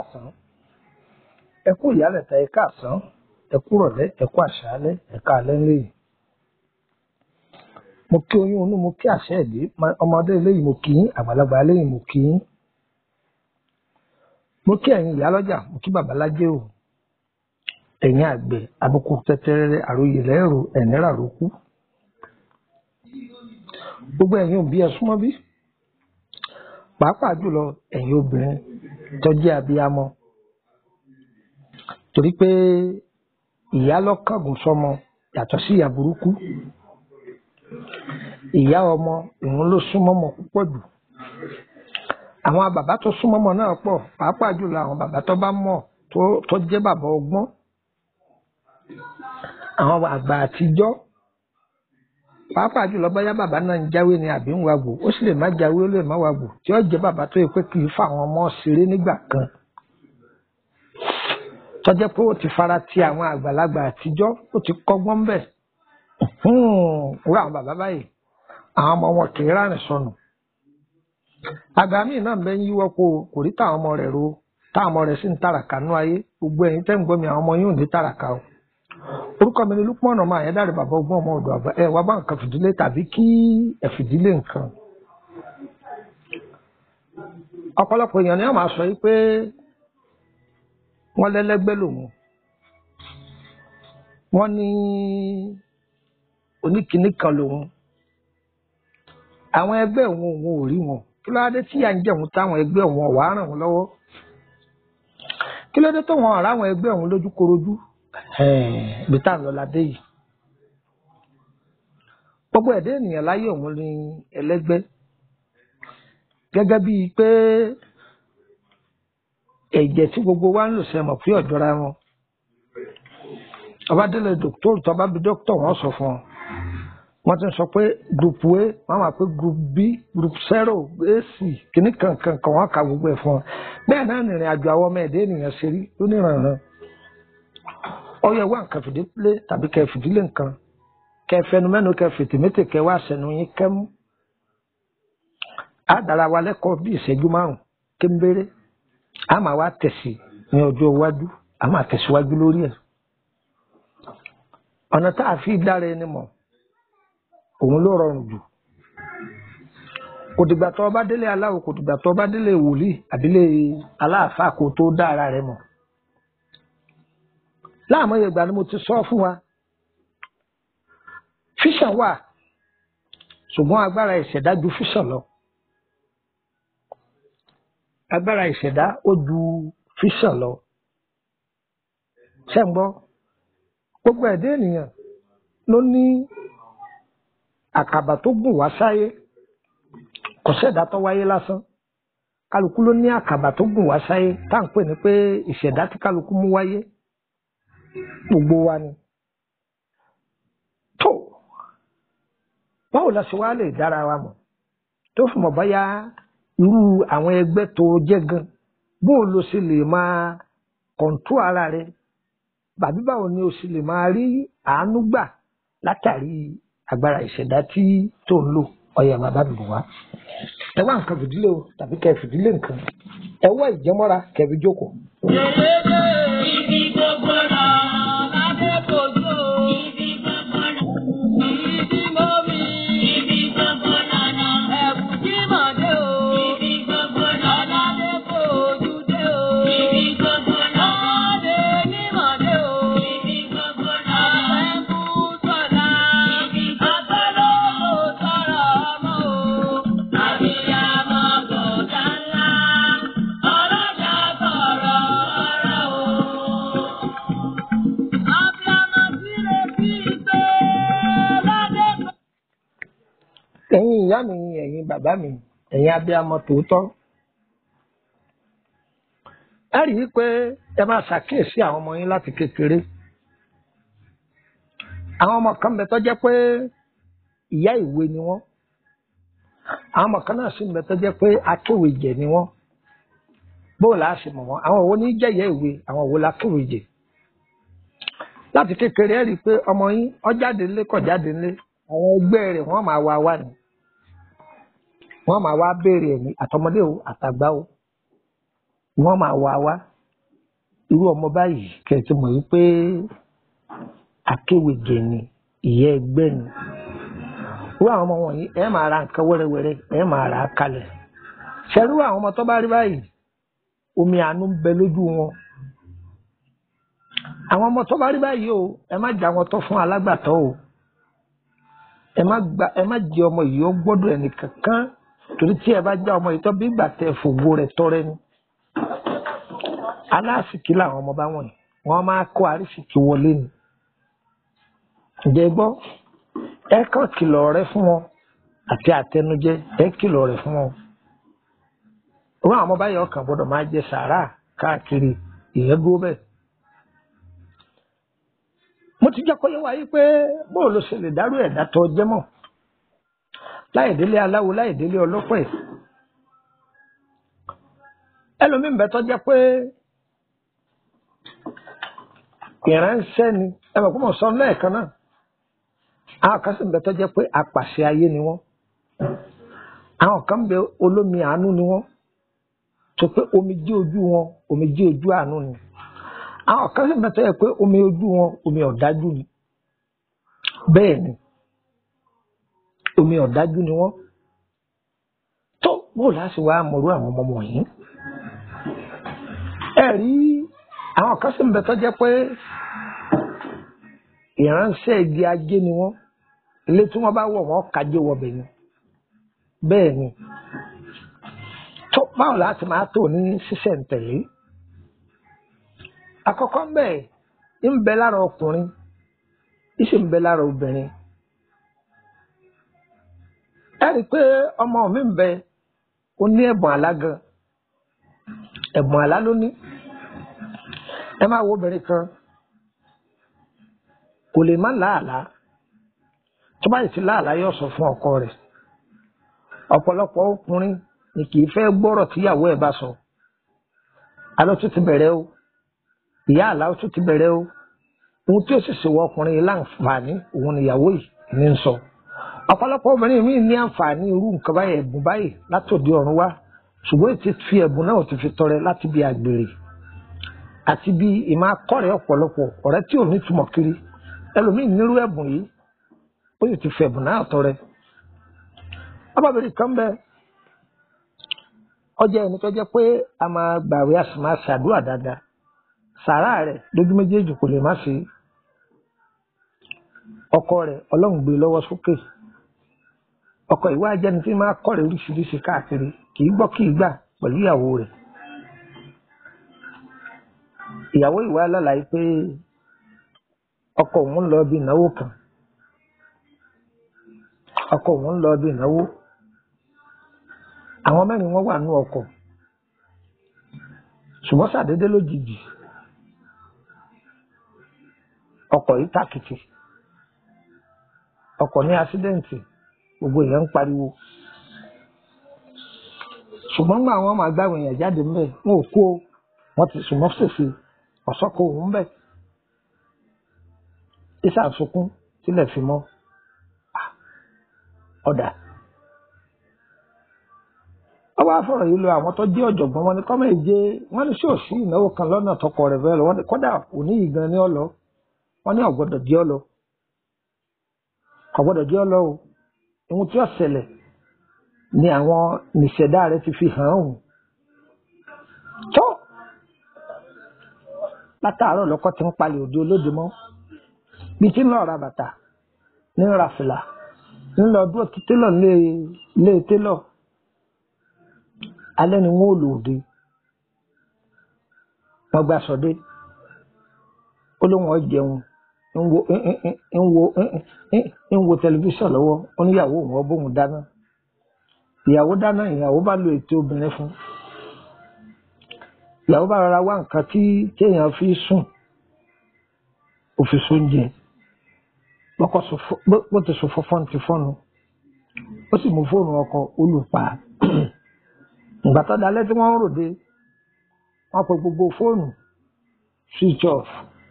káàsán ẹ kú ìyálẹ̀ta ẹ káàsán ẹ kú rọ̀lẹ́ ẹ kú àṣálẹ́ ẹ káalẹ́ ńlẹ́yìn mo kí oyún inú mo kí àṣẹ ìdí ọmọdé eléyìí mo kí yín àgbàlagbà eléyìí mo kí yín mo kí ẹ̀yin ìyálọ́jà mo kí babalájé o ẹ̀yin àgbẹ̀ àbùkù tẹ́tẹ́rẹ́rẹ́ àròyé lẹ́rù ẹ̀nẹ́rà ló kú gbogbo ẹ̀yin òbí ẹ súnmọ́ bí pàápàá jùlọ ẹ̀yin obìnrin tó jẹ́ abiyamọ torí pé ìyá lọ́kàngùn sọmọ yàtọ̀ sí ìyá burúkú ìyá ọmọ ìhun ló súnmọ́ ọmọ púpọ̀ jù àwọn bàbá tó súnmọ́ ọmọ náà pọ̀ pàápàá jùlọ àwọn bàbá tó bá mọ̀ tó jẹ́ bàbá ọgbọ́n àwọn àgbà àtijọ́ pàápàá jùlọ bóyá bàbá náà ń jáwé ni àbí ń wàgbò ó sì lè má jáwé ó lè má wàgbò tí ó jẹ́ bàbá tó yẹ pé kì í fa àwọn ọmọ ṣeré nígbà kan tó jẹ́ pé ó ti fara ti àwọn àgbàlagbà àtijọ́ ó ti kọ́gbọ́n bẹ̀ wúrà àwọn bàbá báyìí àwọn ọmọ wọn kì í rárìn sọnù àgbà míì náà bẹ ń yíwọ́ po kò rí táwọn ọmọ rẹ̀ ro táwọn ọmọ rẹ̀ sì ń tàràkà nú ayé gbogbo ẹ̀yin tẹ́ ń gbọ́ mi àwọn ọmọ yóò ní tàràkà o orúkọ mi ni Lukman ọmọ àyẹ́dàrẹ́ bàbá ọgbọ́n ọmọ ọ̀dọ̀ àgbà ẹ wá bá nǹkan fìdílé tàbí kí ẹ fìdílé nǹkan ọ̀pọ̀lọpọ̀ èèyàn ni wọ́n máa sọ yìí pé wọ́n lẹ́lẹ́gbẹ́ lòun wọ́n ní oníkìíní kan lòun àwọn ẹgbẹ́ òun òun ò rí wọn kí ló dé tí à ń jẹun táwọn ẹgbẹ́ òun ọ̀wá ràn wọ́n lọ́wọ́ kí ló dé tó wọn ọ̀rá àwọn ẹgbẹ́ òun lójú korojú ibi tá à ń lọ ládé yìí gbogbo ẹ̀dá ènìyàn láyé òun ní ẹlẹ́gbẹ́ gẹ́gẹ́ bíi pé ẹ̀jẹ̀ tí gbogbo wa ń lò sẹ́mọ̀ fún ọ̀jọ́ra wọn ọba délé dòkítọ́rù tó bá bí dókítọ̀ wọn sọ fún ọ wọ́n ti sọ pé group a wọ́n máa pé group b group zero ac kìíní kankan kan wọ́n ka gbogbo ẹ̀ fún ọ bẹ́ẹ̀ náà nìrìn àjò àwọn ọmọ ẹ̀dá ènìyàn ṣe rí lónìrànràn ọyọ wá nǹkan fìdílé tàbí kẹ fìdílé nǹkan kẹ fẹnu mẹnu kẹ fìtìmẹtì kẹ wá sẹnu yín kẹmú á dára wa lẹ́kọ̀ọ́ bí ìṣẹ́jú márùn kéńbéré á máa wá tẹ̀sí ní ọjọ́ iwájú á máa tẹ̀síwájú lórí ẹ̀ ọ̀nà tá a fi dára ẹni mọ̀ òun ló rọrùn jù kò dìgbà tó bá délé aláwo kò dìgbà tó bá délé wòlíì àbílẹ̀ aláàfáà kó tó dá ara rẹ mọ̀ láàmúyẹ ìgbà ni mo ti sọ fún wa fíṣàn wà ṣùgbọ́n agbára ìṣẹ̀dá ju fíṣàn lọ agbára ìṣẹ̀dá ó ju fíṣàn lọ ṣẹ́ ń gbọ́ gbogbo ẹ̀dá ènìyàn ló ní àkàbà tó gùn wá sáyé kò ṣẹ̀dá tó wáyé lásán kálukú ló ní àkàbà tó gùn wá sáyé tá à ń pè ní pé ìṣẹ̀dá tí kálukú mú wáyé gbogbo wa ni tó báwo la ṣe wá lè dára wa mọ̀ tó fún mọ̀ báyà irú àwọn ẹgbẹ́ tó jẹ́ gan bóun ló ṣe lè máa kọ̀ǹtú ara rẹ bàbí báwo ni o ṣe lè máa rí àánú gbà látàrí agbára ìṣẹ̀dá tí tó ń lò ọyà bàbá mi wá ẹ wá nǹkan fìdílé o tàbí kẹ fìdílé nǹkan ẹ wá ìjẹmọ́ra kẹbi jókòó. Ibi gbogbo náà lábẹ́ kojú. Ibi gbogbo náà. Ibi mọ́ mi. Ibi gbogbo náà. Ẹ̀bù tí mọ̀ dé o. Ibi gbogbo náà. Ọ̀làdé kojú dé o. Ibi gbogbo náà. Ọ̀làdé mímọ̀ dé o. Ibi gbogbo náà. Àbẹ̀kú sọ̀dá. Ibi gbogbo náà. Àbẹ̀lówó sọ̀rọ̀ ọmọ o. Àbíyamọ gòkà ńlá. Ọlọ́jà sọ̀rọ̀ ọ̀rọ̀ o. Abiyamọ síre sí ìgbé ládé kan. ẹ̀yin ìyá mi ẹ̀yin bàbá mi ẹ̀yin abiyamọ tòótọ́ ẹ rí i pé ẹ máa ṣàkíyèsí àwọn ọmọ yín láti kékeré àwọn ọmọ kan bẹ tó jẹ́ pé ìyá ìwé ni wọ́n àwọn ọmọ kan náà sì ń bẹ tó jẹ́ pé akéwèjẹ ni wọ́n bóò là á ṣe mọ̀ wọ́n àwọn òwò ní jẹ́ ìyá ìwé àwọn òwò lákéwèjẹ láti kékeré ẹ rí i pé ọmọ yín ó jáde ńlé kò jáde ńlé àwọn ẹgbẹ́ rẹ̀ wọ́n máa wá wá ni wọ́n máa wá béèrè ẹ̀mí àtọmọdé o àtàgbà o wọ́n máa wá wá irú ọmọ báyìí kẹ̀tì mọ̀ wípé akéwèjẹ ni ìyẹ́ ẹgbẹ́ ni irú àwọn ọmọ wọ̀nyí ẹ máa ra nǹkan wẹ́rẹ́wẹ́rẹ́ ẹ máa rà á kalẹ̀ ṣẹ́rú àwọn ọmọ tó bá rí báyìí omi àánú ń bẹ lójú wọn àwọn ọmọ tó bá rí báyìí o ẹ má jà wọn tó fún alágbàtọ́ o ẹ má gba ẹ má jẹ ọmọ yìí ó gbọ́dọ̀ ẹnì kankan torí tí ẹ bá já ọmọ yìí tó bí ìgbà tẹ fògo rẹ̀ tọrẹ ni aláàsìkí làwọn ọmọ bá wọ̀nyí wọ́n máa kó àrísìkí wọlé ni ǹjẹ́ gbọ́ ẹ kàn kìlọ̀ rẹ fún wọn àti àtẹnujẹ ẹ kìlọ̀ rẹ fún wọn wọn àwọn báyìí ọkàn gbọ́dọ̀ máa jẹ sàárà káàkiri ìyẹn dúró bẹ́ẹ̀ mo ti jẹ́ kó yé wa yí pé bóò ló ṣe lè dárú ẹ̀dá tó jẹ́ mọ̀ láì délé aláwo láì délé ọlọ́pẹ̀ ẹlòmíín bẹ tó jẹ́ pé ìránṣẹ́ ni ẹ mọ̀ pé mo sọ lẹ́ẹ̀kan náà àwọn kan sì ń bẹ tó jẹ́ pé apàṣẹ ayé ni wọ́n àwọn kan ń bẹ olómi àánú ni wọ́n tó pé omi jí ojú wọn omi jí ojú àánú ni àwọn kan sì ń bẹ tó jẹ́ pé omi ojú wọn omi ọ̀dájú ni bẹ́ẹ̀ ni omi ọ̀dájú ni wọ́n tó bó láti wá mọ̀rú àwọn ọmọ wọ̀nyí ẹ rí àwọn kan sì ń bẹ tó jẹ́ pé ìránṣẹ́ igi ajé ni wọ́n ilé tí wọ́n bá wọ̀ wọ́n kájé wọbẹ̀ ni bẹ́ẹ̀ ni tó báwo láti máa tò ní sísẹ̀ǹtẹ̀lé àkọ́kọ́ ń bẹ ń bẹ lára ọkùnrin ń sì ń bẹ lára obìnrin ẹ rí i pé ọmọ mi ń bẹ ó ní ẹ̀bùn àlá gan ẹ̀bùn àlá ló ní ẹ máa wo obìnrin kan kò lè má láàlá tó bá yìí ti láàlá yóò sọ fún ọkọ rẹ̀ ọ̀pọ̀lọpọ̀ ọkùnrin ni kì í fẹ́ gbọ́rọ̀ tíyàwó ẹ̀ bá sọ alọ́ tún ti bẹ̀rẹ̀ o ìyá àlá tún ti bẹ̀rẹ̀ o ohun tí ó sì ṣèwọ ọkùnrin yìí láǹfààní òun níyàwó yìí ní ń sọ ọ̀pọ̀lọpọ̀ obìnrin míì ní àǹfààní irú nǹkan báyìí ẹ̀bùn báyìí látòdì ọ̀run wá ṣùgbọ́n ètí fi ẹ̀bùn náà ti fi tọrẹ láti bí àgbèrè àti bí ìmọ̀ akọ́rẹ̀ ọ̀pọ̀lọpọ̀ ọ̀rẹ́ tí ò ní túmọ̀ kiri ẹlòmíì nírú ẹ̀bùn yìí ó sì ti fi ẹ̀bùn náà tọrẹ. ọbabìnrin kan bẹ ọjà ẹni tó jẹ́ pé a máa gbàwé a sì máa ṣàdúrà dáadáa sàárà rẹ̀ lójú méjèèjì kò lè má sí ọkọ rẹ̀ Ọlọ́run gbé lọ́wọ́ sókè ọkọ ìwà ajẹni tí máa kọ́rẹ̀ oríṣiríṣi káàkiri kì í gbọ́ kì í gbà pẹ̀lú ìyàwó rẹ̀ ìyàwó ìwà alálàyé pé ọkọ òun lọ bí ìnáwó kan ọkọ òun lọ bí ìnáwó àwọn mẹ́rin wọ́n wà nú ọkọ̀ ṣùgbọ́n ṣàdédé lójijì ọkọ̀ yìí tàkìtì ọkọ̀ ní àṣídẹ́ǹtì gbogbo èèyàn ń pariwo ṣùgbọ́n gbà wọ́n máa gbáwọn èèyàn jáde ńbẹ̀ wọn ò kó wọn ti sùn mọ́fẹ́sì ọ̀sọ́kọ̀ òun bẹ̀ isa sunkún sílẹ̀ fi mọ́ ọ̀dà ọba afọ̀rọ̀ yìí lọ àwọn tó jẹ́ ọ̀jọ̀gbọ́n wọn ni kọ́mọ̀ ìjẹ wọn ní ṣòṣì ìnáwó kan lọ́nà tọkọ rẹ̀ bẹ́ẹ̀ lọ wọn ni kọ́dà òní yìí gan ni ọ lọ wọn ní ọ̀gbọ́dọ̀ di ọ lọ ọ̀gbọ́dọ̀ di ọ lọ o ohun tí ó ṣẹlẹ̀ ni àwọn nìṣẹ̀dá rẹ̀ ti fi hàn án tó látàárọ̀ lọ́kọ́ ti ń palẹ̀ òde olóde mọ́ bí tí ń lọ ra bàtà ní ra fìlà ń lọ dúró ti télọ̀ lé télọ̀ alẹ́ ni wọ́n ò lò dé wọ́n gba sọdé ó lóun ọ̀ jẹun ń wo ń wo ń wo tẹlifíṣàn lọ́wọ́ ó níyàwó òun ọ bóun dáná ìyàwó dáná ìyàwó bá lo ètò obìnrin fún ìyàwó bá rọra wá nǹkan tí téèyàn fi sùn òfin sóúnjẹ bó ti sọ fọ́fọ́n ti fọ́nu ó sì mú fóònù ọkọ olùpa ìgbà tó dalẹ́ tí wọ́n ń ròde wọ́n pe gbogbo fóònù switch off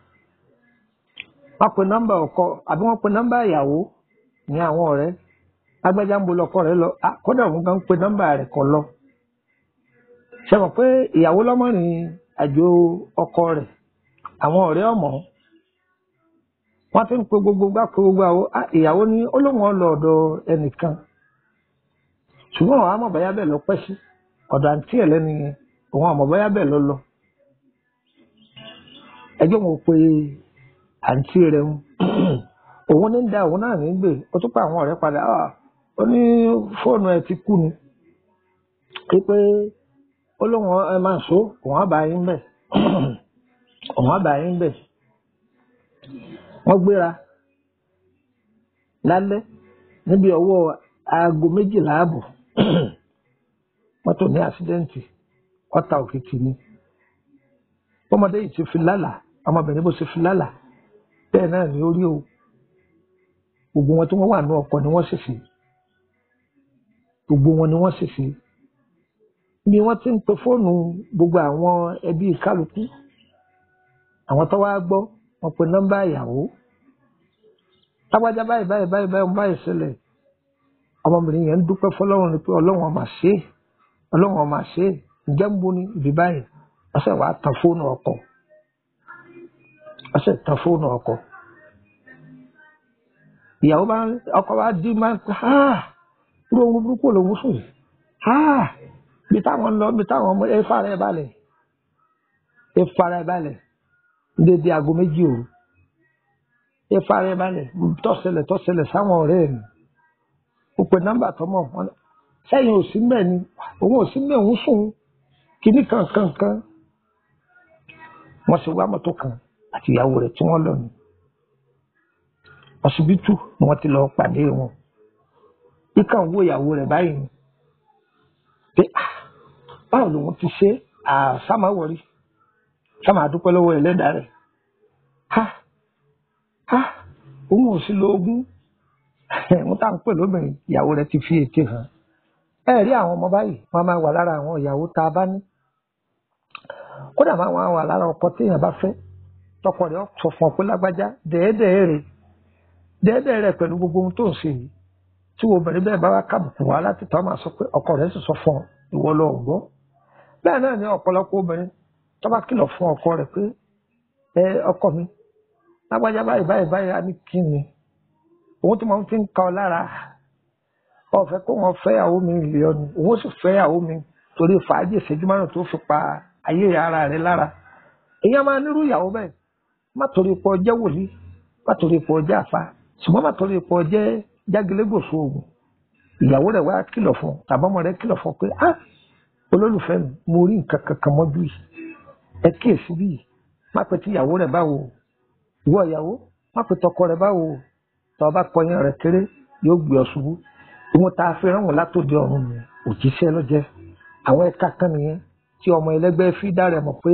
wọ́n pe nọ́mbà ọkọ àbí wọ́n pe nọ́mbà ìyàwó ní àwọn ọ̀rẹ́ lágbájá ń bo lọkọ rẹ̀ lọ kódà òun kan ń pe nọ́mbà rẹ̀ kọ lọ ṣe mọ̀ pé ìyàwó lọ́mọ́rin àjò ọkọ rẹ̀ àwọn ọ̀rẹ́ ọmọ wọ́n ti ń pe gbogbo gbà pé gbogbo àwọn ah, ìyàwó ní olóhùn ọlọ ọ̀dọ̀ ẹnìkan ṣùgbọ́n àwọn amọ̀báyá bẹ́ẹ̀ lọ pẹ́ sí ọ̀dọ̀ àǹtí ẹ̀ lẹ́nu yẹn òun àmọ̀báyá bẹ́ẹ̀ lọ lọ ẹjọ́ wọn pe àǹtí rẹ̀ ń òun ní ń da òun náà ní gbè ó tún pa àwọn ọ̀rẹ́ padà ah, ó ní fóònù ẹ̀ ti kú ni pé ó lóun ẹ máa so òun á bá yín bẹ̀ òun á bá yín bẹ̀ wọ́n gbéra lálẹ́ níbi ọwọ́ aago méjìlá ààbọ̀ mọ́tò ní àṣídẹ́ǹtì ọ̀tà òkìtì ni ọmọdé yìí ti fi lálàá ọmọbìnrin bó ṣe fi lálàá bẹ́ẹ̀ náà ni ó rí o gbogbo wọn tí wọ́n wà ní ọkọ̀ ni wọ́n sì sí gbogbo wọn ni wọ́n sì sí bí wọ́n ti ń pe fóònù gbogbo àwọn ẹbí kálukú àwọn tó wá gbọ́ wọ́n pe nọ́mbà ìyàwó lágbájá báyìí báyìí báyìí báyìí báyìí ṣẹlẹ̀ ọmọbìnrin yẹn ń dúpẹ́ fọlọ́run ni pé ọlọ́run ọmọ ṣe é ọlọ́run ọmọ ṣe é ǹjẹ́ ń bo ni ibi báyìí wọ́n sì wàá tan fóònù ọkọ̀ wọ́n sì tan fóònù ọkọ̀ ìyàwó bá ọkọ̀ bá dín máa ń pẹ́ ha irú ohun burúkú lòun sùn yìí ha bí táwọn ń lọ bí táwọn ọmọ ẹ fara ẹ balẹ̀ ẹ fara ẹ balẹ̀ dédé aago méjì òru ẹ fara ẹ balẹ̀ tọ́sẹlẹ̀ tọ́sẹlẹ̀ sáwọn ọ̀rẹ́ mi ó pe nọ́mbà tọmọ wọn sẹ́yìn ò sí mbẹ̀ ni òun ò sí mbẹ̀ òun sùn kíní kan kan kan wọ́n sì wá mọ́tò kan àti ìyàwó rẹ̀ tí wọ́n lọ ní ọsibítù ni wọ́n ti lọ pàdé wọn kíkà ń wo ìyàwó rẹ̀ báyìí ni pé ah báwo lòun ti ṣe àsámáwọrí sáma àdúpẹ́ lọ́wọ́ ẹlẹ́dàá rẹ̀ ha ha òun ò sí lo ogún wọn tá à ń pè lóbìnrin ìyàwó rẹ̀ ti fi ète hàn ẹ rí àwọn ọmọ báyìí wọn máa wà lára àwọn ìyàwó tá a bá ní kódà máa wọn wà lára ọkọ téèyàn bá fẹ́ tọkọ rẹ̀ sọ fún ọ pé lágbájá dẹẹdẹẹ rẹ̀ dẹẹdẹẹ rẹ̀ pẹ̀lú gbogbo ohun tó ń ṣe yìí tí obìnrin bẹ́ẹ̀ bá wá kábùkù wá láti tọ́ máa sọ pé ọkọ rẹ̀ sì sọ fún ọ ìwọ lọ gbọ́ bẹ́ẹ̀ náà ni ọ̀pọ̀lọpọ̀ obìnrin tó bá kìlọ̀ fún ọkọ rẹ̀ pé ẹ ọkọ mi lágbájá báyìí báyìí báyìí á ní kí ni òun tí wọn fi ń ka ọ lára ọfẹ kó wọn fẹ́ ìyàwó mi lè ọ ni òun sì fẹ́ ìyàwó mi torí fàájì ìṣẹ́jú márùn tó fi pa ayé ara rẹ̀ lára èèyàn máa nírú ìyàwó bẹ́ẹ̀ má torí pọ jẹ́ wòlíì má torí pọ jẹ́ àfa ṣùgbọ́n má torí pọ jẹ́ jágilégòsó oògùn ìyàwó rẹ̀ wá kìlọ̀ fún tàbọmọ rẹ̀ kìlọ̀ fún pé ah olólùfẹ́ mi mo rí nǹkan kankan mọ́jú yìí ẹ kíyèsí bí má pe tí ìyàwó rẹ̀ báwo ìwọ ìyàwó má pe tọkọ rẹ̀ báwo tọ́ ọ bá kọyán rẹ̀ kéré yóò gbé ọ ṣubú ìwọ̀n tá a fi rán wọn látòdì ọ̀run mi òjíṣẹ́ lọ́jẹ́ àwọn ẹ̀ka kan nìyẹn tí ọmọ ẹlẹ́gbẹ́ fi dá rẹ̀ mọ̀ pé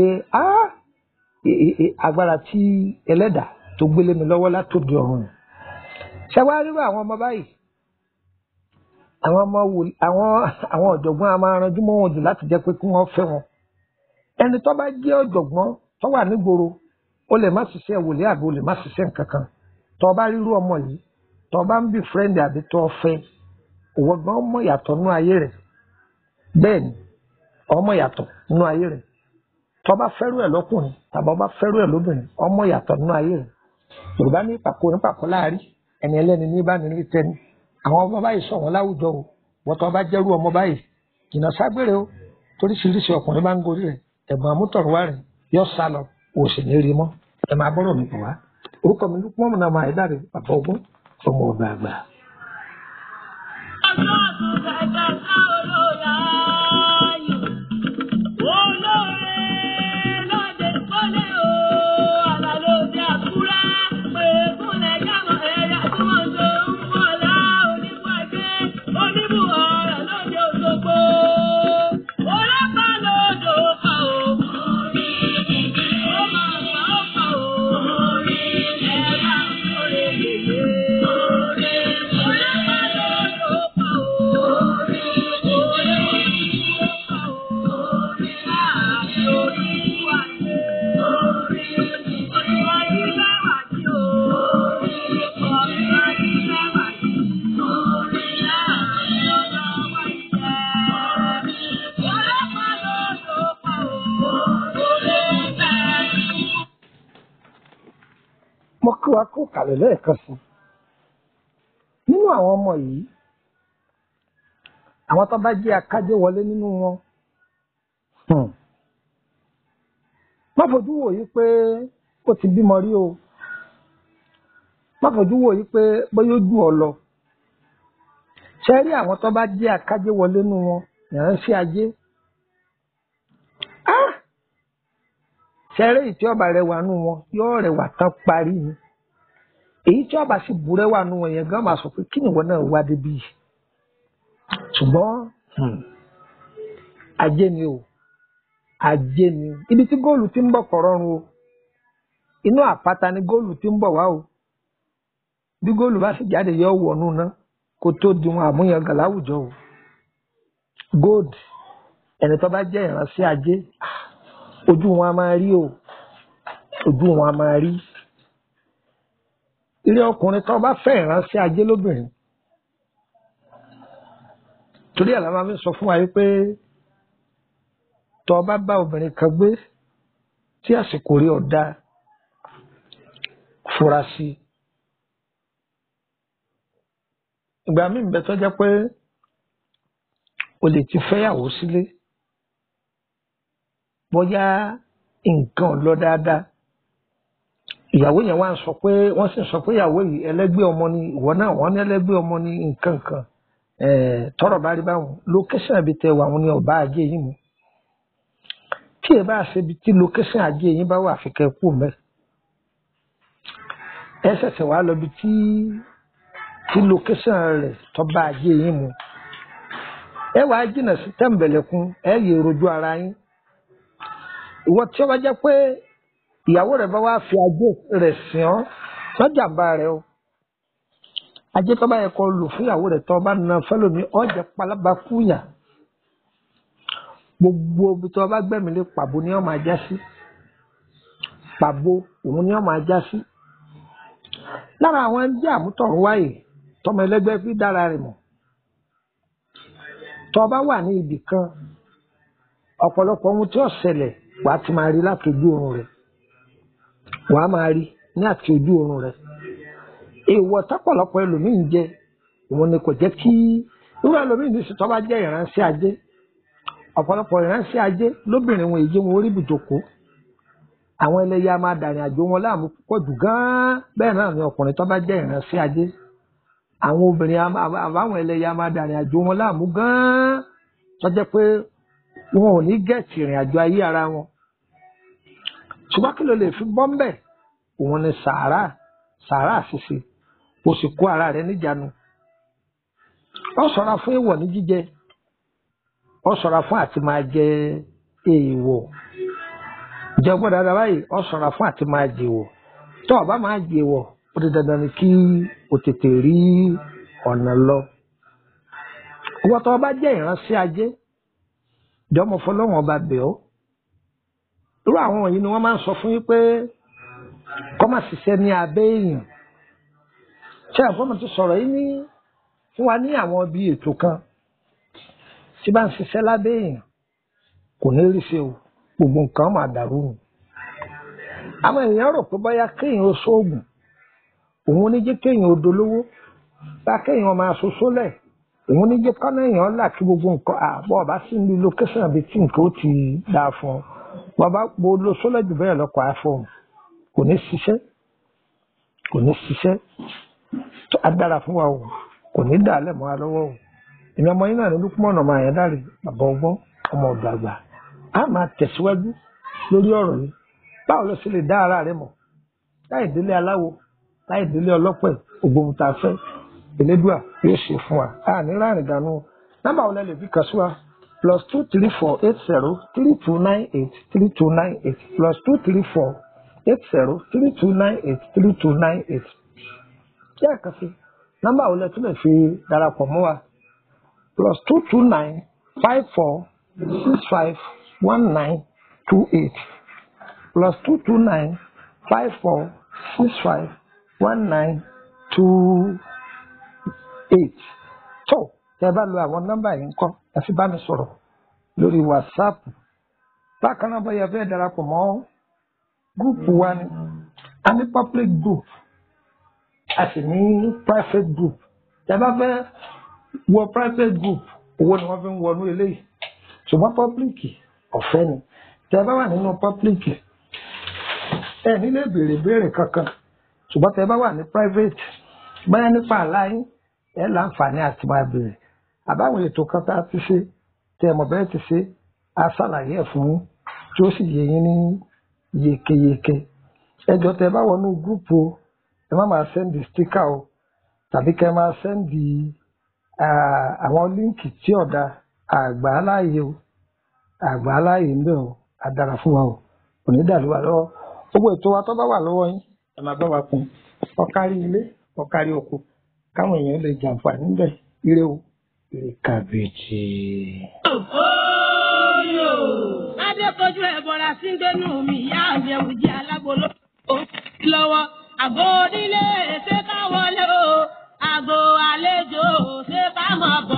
agbára tí ẹlẹ́dà tó gbélé mi lọ́wọ́ látòdì ọ̀run mi. ṣẹ́wáríwá àwọn ọmọ báyìí àwọn ọmọ wò àwọn àwọn ọ̀jọ̀gbọ́n a máa ranjú mọ́ wọn jù láti jẹ́ pé kí wọ́n fẹ́ wọn. ẹni tó bá jẹ́ ọ̀jọ̀gbọ́n tó wà nígboro ó lè má ṣiṣẹ́ wòlé àbí ó lè má ṣiṣẹ́ nǹkan kan tó bá rírú ọmọ yìí tó bá ń bí fírẹ́ǹdì àbí tó fẹ́ òwò gan ọmọ yàtọ̀ nínú ayé rẹ̀ bẹ́ẹ̀ ni ọmọ yàtọ̀ nínú ayé rẹ̀ tó bá fẹ́rù ẹ̀ lọ́kùnrin tàbí ọba fẹ́rù ẹ̀ lóbìnrin ọmọ yàtọ̀ nínú ayé rẹ̀ yorùbá ní pàkó ní pàkó láàrí ẹni ẹlẹ́ni ní báni ní tẹ́ni àwọn ọmọ báyìí sọ wọn láwùjọ o wọ́n tó bá jẹ́rú ọmọ báyìí jìnnà ságbére o toríṣiríṣi ọkùnrin máa ń gorí rẹ̀ ẹ̀gbọ́n amútọ̀rọ̀wá rẹ̀ yọ sá lọ òsì ní rí mọ́ ẹ máa bọ́rọ̀ mi pọ̀ wá orúkọ mi ló pọ́n mi náà máa dáre bàbá ọgbọ́n ọmọ ọgbà àgbà. Ọjọ́ àtúntà ìgbàgbọ́ olóyà ayò. Olóore lóde kọ́lé o, àlàlé òde àkúrá. Pèrèkúnlẹ̀ jámọ̀ ẹ̀yà tí wọ́n jọ ń bọ̀lá onígbàgbé. Oníbù ọ̀rọ̀ lóde òṣogbo. Olápá lóde òpá o. Ó máa fà ó fà o. Ẹ bá ń kórè yèyé. Olápá lóde òpá o. mo kí wa kó kàlẹ̀ lẹ́ẹ̀kan sí nínú àwọn ọmọ yìí àwọn tó bá jẹ́ akájé wọlé nínú wọn hmm, má fojú wò yí pé ó ti bímọ rí o má fojú wò yí pé bóyá ó jù ọ lọ ṣe rí àwọn tó bá jẹ́ akájé wọlé nínú wọn ìránṣẹ́ ajé ah ṣẹrẹ èyí tí ọba rẹwà nù wọn yóò rẹwà tán parí ni èyí tí ọba sì bu rẹwà nù wọn yẹn gan máa sọ pé kí nìwọ náà wá débi yìí ṣùgbọ́n hmm, ajé ni o ajé ni ibi tí góòlù ti ń bọ̀ kọ̀ rọrùn o inú àpáta ni góòlù ti ń bọ̀ wá o bí góòlù bá sì jáde yọ wọnú ná kó tó di wọn àmúyangàn láwùjọ o gold ẹni tó bá jẹ́ ìránṣẹ́ ajé ojú wọn a máa rí o ojú wọn a máa rí ilé ọkùnrin tó bá fẹ́ ìránṣẹ́ ajé lóbìnrin torí ẹ̀ la máa ń sọ fún wa yìí pé tó o bá bá obìnrin kan gbé tí àsìkò rí ọ̀dà fura sí i ìgbà míì ń bẹ tó jẹ́ pé o lè ti fẹ́yàwó sílé bóyá nǹkan ò lọ dáadáa ìyàwó yẹn wá ń sọ pé wọ́n sì ń sọ pé ìyàwó yìí ẹlẹ́gbẹ́ ọmọ ni ìwọ náà wọ́n ní ẹlẹ́gbẹ́ ọmọ ni nǹkan kan tọrọ bá rí báwọn lókẹ́sàn ibi tẹ wà wọn ni ọba ajé yìí mu tí ẹ bá ṣe ibi tí lókẹ́sàn ajé yìí bá wà àfikẹ́ kú mẹ́ ẹ ṣẹ̀ṣẹ̀ wá lọ ibi tí tí lókẹ́sàn rẹ̀ tọ́ba ajé yìí mu ẹ wàá jìnnà sí tẹ̀m̀bẹ̀lẹ̀kun ẹ yẹ rojú ara yín ìwọ tí ó bá jẹ́ pé ìyàwó rẹ̀ bá wá fi ajé rẹ̀ sìn ọ́ lọ́jàmbá rẹ̀ o ajé tó bá yẹ kó lò fún ìyàwó rẹ̀ tó bá na fẹ́lómi ọ̀jẹ̀ palaba fúyà gbogbo ibi tó bá gbẹ̀mí lé pàbó ni ó máa já sí pàbó òun ni ó máa já sí lára àwọn ẹgbẹ́ àmútọ̀run wáyé tọmọ ẹlẹ́gbẹ́ fi dára rẹ̀ mọ̀ tó bá wà ní ibì kan ọ̀pọ̀lọpọ̀ ohun tí ó ṣẹlẹ̀ wà á ti máa rí láti ojú oorun rẹ̀ wà á máa rí ní àti ojú oorun rẹ̀ èèwọ̀ tọ́pọ̀lọpọ̀ ẹlòmíín jẹ òun ni kò jẹ́ kí irú ẹlòmíín ní sùtọ́ bá jẹ́ ìránṣẹ́ ajé ọ̀pọ̀lọpọ̀ ìránṣẹ́ ajé lóbìnrin wọn èyí wọn orí ibùjókòó àwọn ẹlẹ́yà máa dàrin àjò wọn láàmú púpọ̀ jù gan-an bẹ́ẹ̀ náà ni ọkùnrin tó bá jẹ́ ìránṣẹ́ ajé àwọn obìnrin àbáwọn ẹlẹ́yà máa dàrin àjò wọn láàmú gan-an tó jẹ́ pé wọn ò ní gẹ̀ẹ́tì ìrìn àjò ayé ara wọn ṣùgbọ́n kí ló lè fi bọ́ ńbẹ̀ òun ni sàárà sàárà ṣíṣe o sì kó ara rẹ níjànú ọ ṣọ́ra fún èèwọ̀ ní jíjẹ ọ ṣọ́ra fún àti máa jẹ èèwọ̀ jẹ gbọ́dọ̀ dáadáa báyìí ọ ṣọ́ra fún àti máa jèèwọ̀ tó o bá máa jèèwọ̀ ó di dandan ni kí o tètè rí ọ̀nà lọ ìwọ tó o bá jẹ́ ìránṣẹ́ ajé jọmọ fọlọ́wọ́n ọba bẹ̀ ọ́ irú àwọn wọ̀nyí ni wọ́n máa ń sọ fún yín pé kọ́ máa ṣiṣẹ́ ní abẹ́ èèyàn ṣé àfọ́mọ̀ ti sọ̀rọ̀ yìí ní fún wa ní àwọn ibi ètò kan tí bá ń ṣiṣẹ́ lábẹ́ èèyàn kò ní rí ṣe o gbogbo nǹkan máa dàrú nù àwọn èèyàn rò pé bóyá kéèyàn ó sóògùn òun ní jẹ́ kéèyàn ó dolówó bá kéèyàn máa ṣoṣo lẹ̀ òun ní jẹ́ kọ́nà èèyàn là kí gbogbo nǹkan àbọ̀ ọba sí ní lókẹ́sàn àbí tí nǹkan ó ti dáa fún ọ bàbá mo lo sólẹ̀ jù bẹ́ẹ̀ lọ́kọ̀ iphone kò ní ṣiṣẹ́ kò ní ṣiṣẹ́ tó a dára fún wa o kò ní dà á lẹ̀ mọ́ wa lọ́wọ́ o èmi ọmọ yín náà ní lúkúmọ̀nà ọmọ àyàn dáre bàbá ọgbọ́n ọmọ ọ̀dọ̀ àgbà a máa tẹ̀síwájú lórí ọ̀rọ̀ yìí báwo ló ṣe lè dá ara rẹ mọ̀ láì délé aláwo láì délé ọlọ́pẹ̀ ògbóhun tá a fẹ́ elédùà yóò ṣe fún wa a ní láàrin dànù nọ́mbà wo lẹ lè fi kàn sí wa plus two three four eight zero three two nine eight three two nine eight plus two three four eight zero three two nine eight three two nine eight kí ẹ̀kan sí nọ́mbà wo lẹ tún lè fi darapọ̀ mọ́ wa plus two two nine five four six five one nine two eight plus two two nine five four six five one nine two eight tó tẹ bá lo àwọn nọ́mbà yìí ńkọ́ ẹ fi bá mi sọ̀rọ̀ lórí whatsapp bákan náà bóyá fẹ́ darapọ̀ mọ́ gúùpù wa ni a ní public group a sì ní private group tẹ bá fẹ́ wọ private group owó ni wọ́n fi ń wọnú eléyìí ṣùgbọ́n public ọ̀fẹ́ ni tẹ bá wà nínú public ẹ nílé béèrè béèrè kankan ṣùgbọ́n tẹ bá wà ní private báyà nípa àláyé ẹ láǹfààní àti máa béèrè àbáwọn ètò kan tá a ti ṣe tẹ mọ̀ bẹ́ẹ̀ ti ṣe á ṣàlàyé ẹ̀ fún yín tí ó sì yé yín ní yékéyéké ẹjọ́ tẹ bá wọnú gúrùpù o ẹ má máa sẹ́ndì stíkà o tàbí kẹ́ máa sẹ́ndì àwọn líǹkì tí ọ̀dà àgbà aláàyè o àgbà aláàyè ń bẹ̀ o àdàrà fún wa o kò ní dàlú wa lọ́wọ́ gbogbo ètò wa tó bá wà lọ́wọ́ yín ẹ máa bá wa kún ọkárí ilé ọkárí oko káwọn èèyàn lè jàǹfààní níbẹ̀ ire o ire kàbèjì. Oyo. Adékojú ẹ̀ bọ̀ra sí gbẹ́nu mi, ìyá àjẹwò jẹ́ alágbolo. Ó lọ́wọ́ àgbo onílé ṣé ká wọlé o, àgbo àlejò ṣé ká mọ̀ bọ̀.